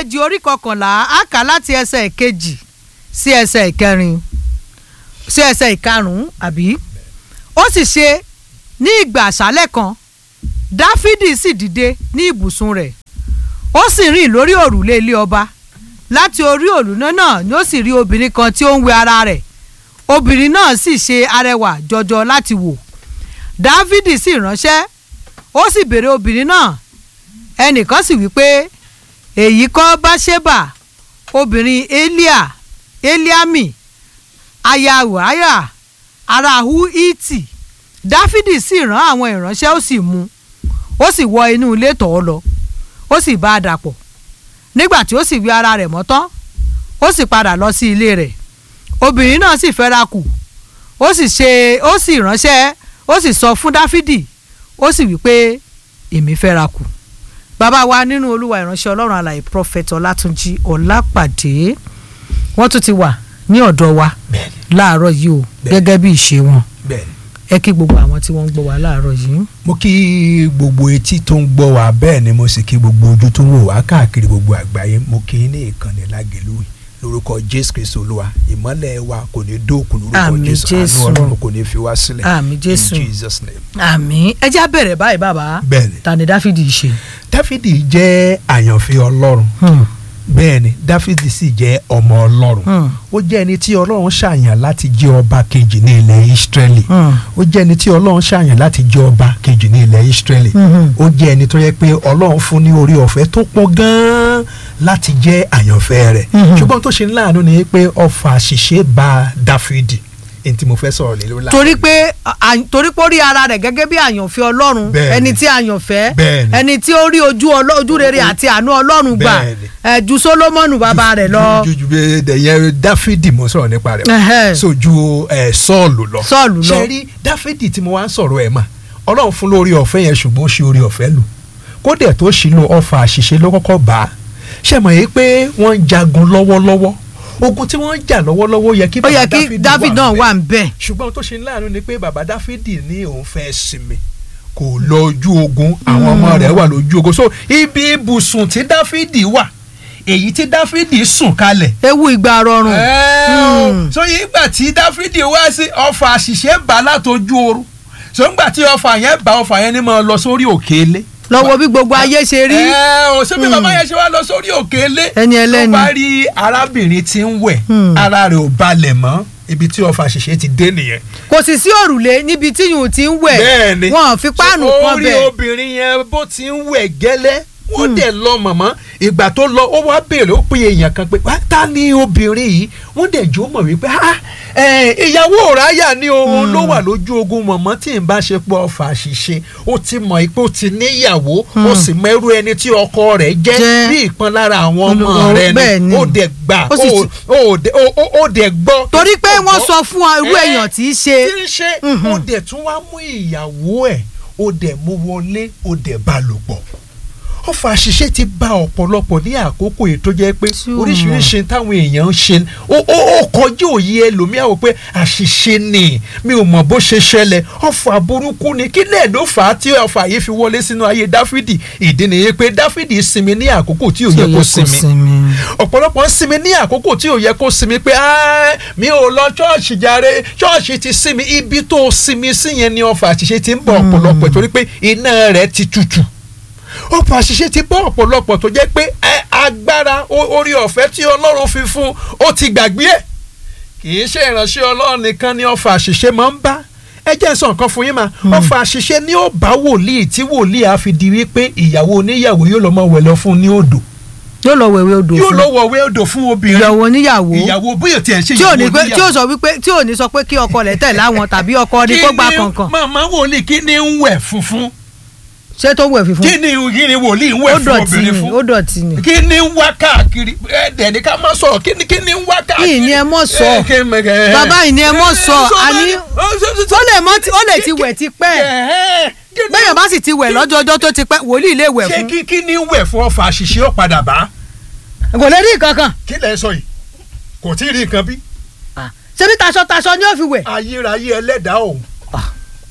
kejì orí kọkànlá á kà láti ẹsẹ̀ ìkejì sí ẹsẹ̀ ìkẹrin sí ẹsẹ̀ ìkarùn-ún àbí ó sì ṣe ní ìgbà àṣálẹ̀ kan dáfídì sì dìde ní ibùsùn rẹ̀ ó sì rìn lórí òrùlé ilé ọba láti orí òrùlé náà ni ó sì rí obìnrin kan tí ó ń wẹ ara rẹ̀ obìnrin náà sì ṣe arẹwà jọjọ láti wò dáfídì sì ránṣẹ́ ó sì béèrè obìnrin náà ẹnìkan sì wí pé èyí kọ́ báṣẹ́bà obìnrin elia eliami aya wàhálà ara hu iti dáfídì sì rán àwọn ìránṣẹ́ ó sì mú ó sì wọ inú ilé tọ̀ ọ́ lọ ó sì bá a dàpọ̀ nígbà tí ó sì wí ara rẹ̀ mọ́ tán ó sì padà lọ sí ilé rẹ̀ obìnrin náà sì fẹ́ra kù ó sì ṣe ó sì ránṣẹ́ ó sì sọ fún dáfídì ó sì wí pé èmi fẹ́ra kù bàbá wa nínú olúwa ìránṣẹ́ ọlọ́run alàyè prophet ọlátúnjí ọlápàdé wọ́n tún ti wà ní ọ̀dọ̀ wa bẹ́ẹ̀ni láàárọ̀ yìí o Bẹ́ẹ̀ni. gẹ́gẹ́ bí ìṣe wọn bẹ́ẹ̀ni ẹ kí gbogbo àwọn tí wọ́n ń gbọ́ wa láàárọ̀ yìí. mo kí gbogbo etí tó ń gbọ́ wa bẹ́ẹ̀ ni mo sì kí gbogbo ojú tó ń wò wá káàkiri gbogbo àgbáyé mo kí ní ìkànnì lágẹ̀lú lórúkọ jésù kristu olúwa ìmọ́lẹ̀ wa kò ní dóòkù lórúkọ Àmín, jésù Jésù. àánú ọlọ́run kò ní fi wá sílẹ̀ Àmín, Jésù. in jesus name. àmín ẹ já bẹ̀rẹ̀ báyìí bàbá bẹ́ẹ̀ni ta ni dáfídì ṣe. dáfídì jẹ́ àyànfẹ́ ọlọ́run Hmm, bẹ́ẹ̀ni dáfídì sì jẹ́ ọmọ ọlọ́run hmm, ó jẹ́ ẹni tí ọlọ́run ṣàyàn láti jẹ́ ọba kejì ní ilẹ̀ ìsírẹ́lì hmm, ó jẹ́ ẹni tí ọlọ́run ṣàyàn láti jẹ́ ọba kejì ní ilẹ̀ ìsírẹ́lì hmm. ó jẹ́ ẹni tó yẹ pé ọlọ́run fún ní orí ọ̀fẹ́ tó pọ̀ gan-an láti jẹ́ àyànfẹ́ rẹ̀ Mhm. ṣùgbọ́n tó ṣe ní láàánú ni pé ọfà àṣìṣe bá dáfídì ẹni tí mo fẹ́ sọ̀rọ̀ lé lórí láàárọ̀ torí pé à- torí pé ó rí ara rẹ̀ gẹ́gẹ́ bí àyànfẹ́ ọlọ́run Bẹ́ẹ̀ni. ẹni tí àyànfẹ́ Bẹ́ẹ̀ni. ẹni tí ó rí ojú ọlọ́- ojú rere àti àánú ọlọ́run gbà Bẹ́ẹ̀ni. ẹ̀ ju sólómọ́nù bàbá rẹ̀ lọ ju ju ju ẹyẹ dáfídì mo sọ̀rọ̀ nípa rẹ̀ Ẹhẹ́. so ju ẹ, sọ́ọ̀lù lọ Sọ́ọ̀lù lọ. ṣe rí dáfídì tí mo wá ń sọ̀rọ̀ ẹ̀ mà ọlọ́run fún lórí ọ̀fẹ́ yẹn ṣùgbọ́n ó ṣe orí ọ̀fẹ́ lò kódẹ̀ tó ṣì lo ọfà àṣìṣe ló kọ́kọ́ bá a ṣe mọ̀ yìí pé wọ́n ń jagun lọ́wọ́lọ́wọ́ ogun tí wọ́n ń jà lọ́wọ́lọ́wọ́ yẹ kí ó bàbá yẹ kí david náà ńbẹ̀. wà ń bẹ̀ ṣùgbọ́n tó ṣe ní láàánú ni pé bàbá dáfídì ní òun fẹ́ sinmi kò lọ ojú ogun àwọn ọmọ rẹ̀ wà lójú ogun so ibi ibùsùn tí dáfídì wà èyí tí dáfídì sùn kalẹ̀ ewu ìgbà rọrùn Ẹ́ẹ̀, Hmm. so ìgbà tí dáfídì wá sí ọfà àṣìṣe bá látọjú oorun so ńgbà tí ọfà yẹn bá ọfà yẹn ní máa lọ sórí òkèlè. lọ́wọ́ bí gbogbo ayé ṣe rí ẹ ò ṣe bí Hmm. bàbá yẹn ṣe wá lọ sórí òkèlè. Ẹni ẹlẹ́ni. tó bá rí arábìnrin tí ń wẹ̀ Hmm. ara rẹ̀ ò balẹ̀ mọ́ ibi tí ọfà àṣìṣe ti dé nìyẹn. kò sì sí òrùlé níbi tí yùn ti ń wẹ̀ bẹ́ẹ̀ni wọn ò fi páànù So, kan ó rí bẹ̀ obìnrin yẹn bó ti ń wẹ̀ gẹ́lẹ́ wọ́n dẹ̀ lọ mọ̀mọ́ ìgbà tó lọ ó wá béèrè ó pé èèyàn kan pé wá ta ni obìnrin yìí wọ́n dẹ̀ jó mọ̀ wípé ah ẹ̀, ìyàwó ráyà ni òun ló wà lójú ogun mọ̀mọ́ tí ń bá ṣe pọ̀ ọ̀fà àṣìṣe ó ti mọ̀ pé ó ti níyàwó ó sì mẹ́rú ẹni tí ọkọ rẹ̀ jẹ́ Jẹ́. bí ìkan lára àwọn ọmọ Olùkọ́, rẹ̀ bẹ́ẹ̀ ni ni. ó dẹ̀ gbà Ó sì ó- ti- ó dẹ̀- ó- ó- ó dẹ̀ gbọ́ torí pé ó wọ́n gbọ́. sọ fún ọ irú Ẹ́, èèyàn tí í ṣe tí ń ṣe Mhm. ó dẹ̀ tún wá mú ìyàwó ẹ̀ ó dẹ̀ mú wọlé ó dẹ̀ bá lò pọ̀ ọfà àṣìṣe ti bá ọ̀pọ̀lọpọ̀ ní àkókò yìí tó jẹ́ pé Tí ò oríṣiríṣi táwọn èèyàn ń ṣe ó ó ó kọjú òye ẹlòmíà wò pé àṣìṣe ni mi ò mọ̀ bó ṣe ṣẹlẹ̀ ọfà burúkú ni kí lẹ́ẹ̀ ló fà á tí ọfà yìí fi wọlé sínú ayé dáfídì ìdí nìyí pé dáfídì sinmi ní àkókò tí ò yẹ kó sinmi ọ̀pọ̀lọpọ̀ ń sinmi ní àkókò tí ò yẹ kó sinmi pé "Ah, mi ò lọ ṣọ́ọ̀ṣì jàre ṣọ́ọ̀ṣì ti sinmi ibi tó sinmi sí yẹn ni ọfà àṣìṣe ti ń bọ̀ ọ̀pọ̀lọpọ̀ torí pé iná rẹ̀ ti tutù ọ̀pọ̀ àṣìṣe ti bọ́ ọ̀pọ̀lọpọ̀ tó jẹ́ pé ẹ, agbára o- orí ọ̀fẹ́ tí ọlọ́run fi fún ó ti gbàgbé ẹ̀ kì í ṣe ìránṣẹ́ ọlọ́run nìkan ni ọ̀fà àṣìṣe máa ń bá ẹ jẹ́ n sọ nǹkan fún yín mà ọ̀fà àṣìṣe ni ó bá wòlíì tí wòlíì á fi di wípé ìyàwó oníyàwó yóò lọ mọ wẹ̀ lọ fún un ní odò yóò lọ wẹ̀wẹ̀ odò yóò fún lọ wọ̀wé odò fún obìnrin ìyàwó oníyàwó ìyàwó bóyá tiẹ̀ ṣe tí ò ìyàwó ní pé tí ò oníyàwó. sọ wípé tí ò ní sọ pé kí ọkọ rẹ̀ tẹ̀ láwọn tàbí ọkọ ní kó gba Kí ni kankan màmá wòlíì kí ni ń wẹ̀ funfun ṣé tó wẹ̀ fífún kí ni kí ni wòlíì ń ó wẹ̀ fún dọ̀tí obìnrin ni fún ó dọ̀tí ni kí ni ń wá káàkiri ẹ̀ẹ́dẹ̀ ní ká má sọ̀rọ̀ kí ni kí ni ń wá káàkiri. Kí ni ẹ mọ̀ sọ? Eh, kí ni- eh, bàbá yìí ni ẹ mọ̀ sọ eh, sọ àní bẹ́ẹ̀- oh, so- so- so- ó lè mọ́ tí- ó lè ti wẹ̀ ti pẹ́ Eh, kí ni- bẹ́yàn bá sì ti wẹ̀ lọ́jọ́jọ́ tó ti pẹ́ wòlíì lè wẹ̀ ṣé fún kí kí ni ń wẹ̀ fún ọfà àṣìṣe ó padà bá kò lè rí kankan kí lẹ̀ ń sọ yìí kò tí ì rí nǹkan bí ṣebí taṣọ taṣọ ni ó fi wẹ̀ ayérayé ẹlẹ́dàá òun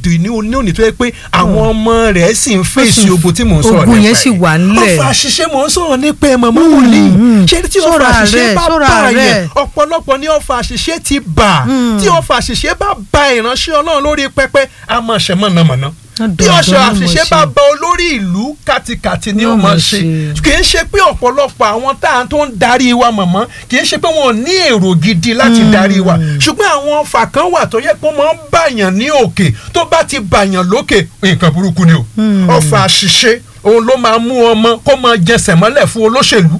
òde ní òní òní tó yẹ pé àwọn ọmọ rẹ̀ sì ń fèsì sì ń- ogun tí mò ń sọ̀rọ̀ ogun nípa yẹn sì ẹ̀. wà nílẹ̀. ọfà àṣìṣe mò ń sọ̀rọ̀ nípa ẹ̀ mọ̀mọ́ wòlíì mm. ṣé tí ọfà Ṣọ́ra àṣìṣe rẹ̀, bá ṣọ́ra bá rẹ̀. yẹn ọ̀pọ̀lọpọ̀ ní ọfà àṣìṣe ti bà Mm. tí ọfà àṣìṣe bá ba ìránṣẹ́ ọlọ́run lórí pẹpẹ a máa ṣe mọ̀nàmọ́ná bí Dandan ọṣọ ló mọ̀ àṣìṣe ṣe. bá ba olórí ìlú kàtìkàtì ni ó Yóò máa mọ̀ ṣe ṣe. kì í ṣe pé ọ̀pọ̀lọpọ̀ àwọn tá à ń tó ń darí wa mọ̀mọ́ kì í ṣe pé wọn ò ní èrò gidi láti darí wa ṣùgbọ́n àwọn ọfà kan wà tó yẹ pé wọ́n máa ń bàyàn ní òkè tó bá ti bàyàn lókè nǹkan burúkú ni o ọfà àṣìṣe òun ló máa mú ọmọ kó máa jẹsẹ̀ mọ́lẹ̀ fún olóṣèlú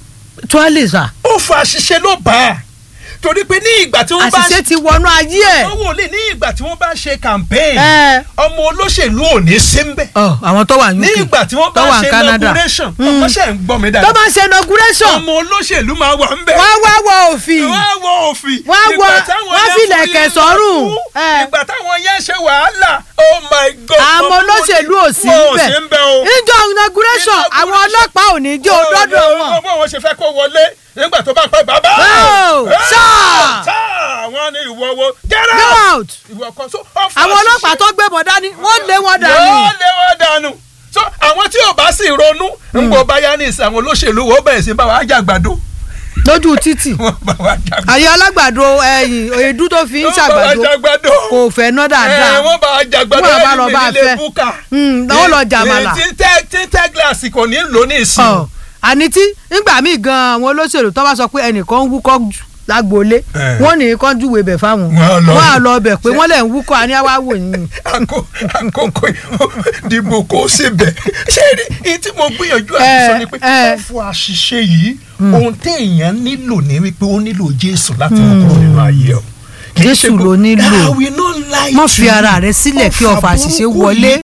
tuwálé sà ọfà àṣìṣe ló bá a torí pé ní ìgbà tí wọ́n bá àṣìṣe ti wọnú ayé ẹ̀ wọ́n wò lè ní ìgbà tí wọ́n bá ṣe campaign ẹ ọmọ olóṣèlú ò ní sí ń bẹ̀ ọ àwọn tó wà ní ní UK ìgbà tí wọ́n tó bá wà ní ṣe Canada inauguration Mm. ọmọ ṣe ń gbọ́ mi tó dáadáa bá ṣe inauguration ọmọ olóṣèlú máa wà ń bẹ̀ wọ́n wá wọ òfin wọ́n á wọ òfin Wọ́n á wọ- Ìgbà táwọn wọ́n yẹn fi fún ilẹ̀kẹ̀ yín sọ́rùn. lọ́kù, Eh. ìgbà táwọn yẹn ṣe wàhálà oh my god àwọn olóṣèlú ò sí wọn ò níbẹ̀ sí ń bẹ̀ o níjọ inauguration àwọn ọlọ́pàá ò ní jẹ́ òdọ́dọ̀ wọn bó wọn ṣe fẹ́ kó wọlé nígbà tó bá pẹ́ bàbá Oh, Eh, sir. sir, wọ́n ní ìwọ wo get go out out ìwọ kan so ọ̀fọ̀ àwọn ọlọ́pàá tó gbébọn dání wọ́n lé wọn dànù yóò lé wọn dànù so àwọn tí ò bá sì ronú ń bọ̀ báyá ní ìsìn àwọn olóṣèlú wo bẹ̀rẹ̀ sí bá wa jàgbàdo lójú títì wọ́n bá wa jàgbàdo àyè alágbàdo ẹyìn èédú tó fi ń wọ́n bá wa ṣàgbàdo jàgbàdo kò fẹ́ ná dáadáa ẹ wọ́n bá wa jàgbàdo Wọ́n bá lọ ẹni bá nílé fẹ́. búkà Mm, wọ́n lọ jàmàlà. tí tẹ́ tí tẹ́ gíláàsì kò ní lò ní ìsìn ọ àní tí nígbà míì gan àwọn olóṣèlú tó bá sọ pé ẹnìkan ń wúkọ́ jù lágboolé Eh. wọ́n ní kán júwèé bẹ̀ fáwọn Wọ́n á lọ- wọ́n á lọ bẹ̀ pé wọ́n lẹ̀ ń wúkọ́ àní àwa wò yín Àkó- àkókò dìbò kò síbẹ̀ ṣé rí i tí mo gbìyànjú àti Eh, sọ ni pé eh. ọ̀fọ̀ àṣìṣe yìí ohun téèyàn nílò ní wípé ó nílò Jésù láti mú kúrò nínú ayé o. Kì í ṣe Jésù pé- ló nílò. I will not lie má to fi you. ara rẹ sílẹ̀ kí ọfà àṣìṣe burúkú wọlé. yìí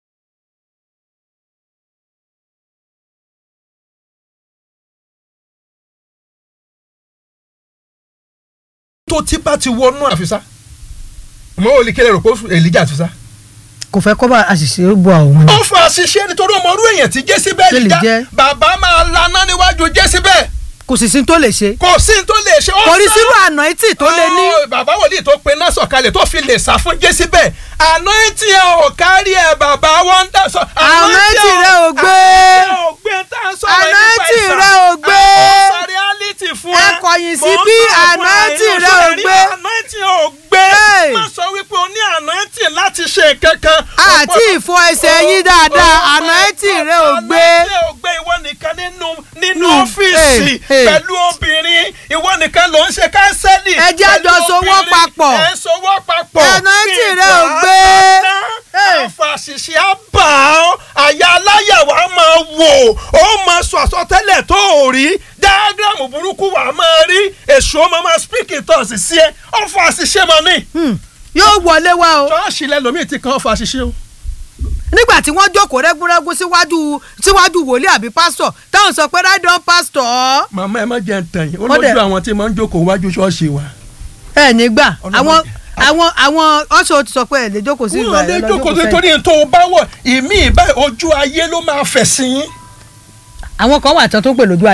tó tí bá ti wọnú àfisá mo ò lè kéde rò pé Èlíjà àfisá. kò fẹ́ kọ́ bá àṣìṣe bọ àwọn. ó fa àṣìṣe nítorí ọmọ orú èèyàn tí Tó Jésíbẹ́lì lè já jẹ́. bàbá máa laná níwájú Jésíbẹ́lì kò sì sí tó lè ṣe. kò sí ní tó lè ṣe. ó kò rí sá. sínú ànáìtì tó lè ní. Ó, bàbá wòlíì tó pe náà sọ̀kalẹ̀ tó fi lè sá fún Jésíbẹ́lì anointing ẹ ò kárí ẹ bàbá wọn ń dà sọ. Anointing rẹ ò gbé. anointing ò gbé tá à ń sọ̀rọ̀ yìí nípa Anointing ìsà. rẹ ò gbé. àwọn sọ reality fún ẹ. Ẹ kọ̀yìn sí Mò ń bí sọ fún ẹ, anointing inú rẹ ò sọ̀rọ̀ rí, gbé. anointing ò gbé. Hey. má sọ wípé o ní anointing láti ṣe kankan. àti ìfọ ẹsẹ̀ yín dáadáa ànáìtì rẹ ò gbé. Anointing ò gbé ìwọ nìkan nínú nínú Hmm, ọ́fíìsì hey, hey. pẹ̀lú obìnrin ìwọ nìkan ló ń ṣe kánsẹ́lì. Ẹ jẹ́ pẹ̀lú àjọ sowọ́ obìnrin. papọ̀. ẹ sowọ́ papọ̀. Anointing Kí rẹ ò ìgbà gbé. ná, Hey. àfàṣìṣe á bà ọ́ àyà aláyàwó á máa wò ó máa sọ àsọtẹ́lẹ̀ tó ò rí dáágírámù burúkú wà á máa rí èso ó máa máa speak in tongues sí ẹ ọ̀fọ̀ àṣìṣe máa ní. Hmm, yóò wọlé wá o. ṣọ́ọ̀ṣì lẹ́lòmíì ti kan ọ̀fọ̀ àṣìṣe o nígbà tí wọ́n jókòó rẹ́gúnrẹ́gún síwájú síwájú wòlíì àbí pásítọ̀ táwọn sọ pé right on pásítọ̀ màmá ẹ má jẹ́ ń tàn yín ó Ó dẹ̀- lójú àwọn tí máa ń jókòó wájú ṣọ́ọ̀ṣì wa. ẹ nígbà Ọlọ́run àwọn jẹ́- àwọn àwọn ọ̀ṣọ́ ti sọ pé ẹ lè jókòó sí ìgbà wọ́n lè ẹ lọ jókòó jókòó sẹ́yìn. torí tó o bá wọ̀ ìmí ìbá ojú ayé ló máa fẹ̀ sí yín. àwọn kan wà tán tó ń pè lójú